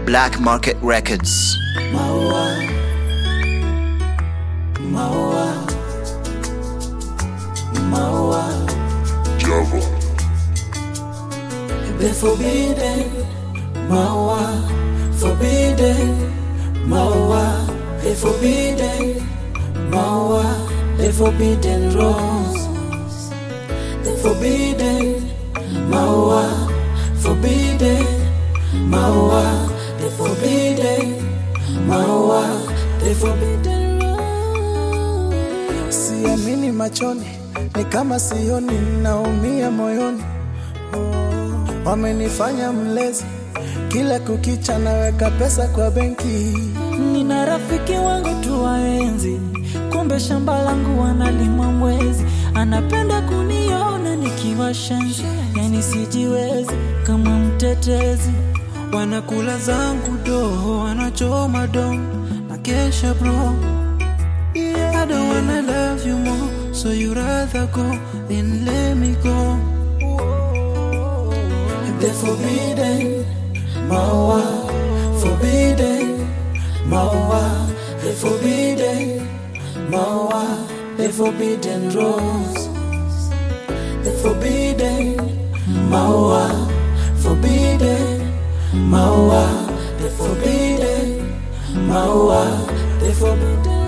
Black Market Records. Maua, maua, maua. Java. The forbidden, maua, forbidden, maua, the forbidden, maua, the forbidden rose, the forbidden, maua, forbidden, maua, the forbidden, maua, the forbidden rose. Siamini machoni, ni kama sioni, naumia moyoni. Oh, Wamenifanya mlezi, kila kukicha naweka pesa kwa benki. Nina rafiki wangu tu waenzi, kumbe shamba langu wanalima mwezi. Anapenda kuniona nikiwa shenzi, yani sijiwezi kama mtetezi. Wanakula zangu doho, wanachoma dom na kesha bro. Yeah, I don't wanna love you more, so you rather go than let me go. The forbidden, maua, forbidden, maua, the forbidden, maua, the forbidden rose, the forbidden, maua, forbidden, maua, the forbidden, maua, the forbidden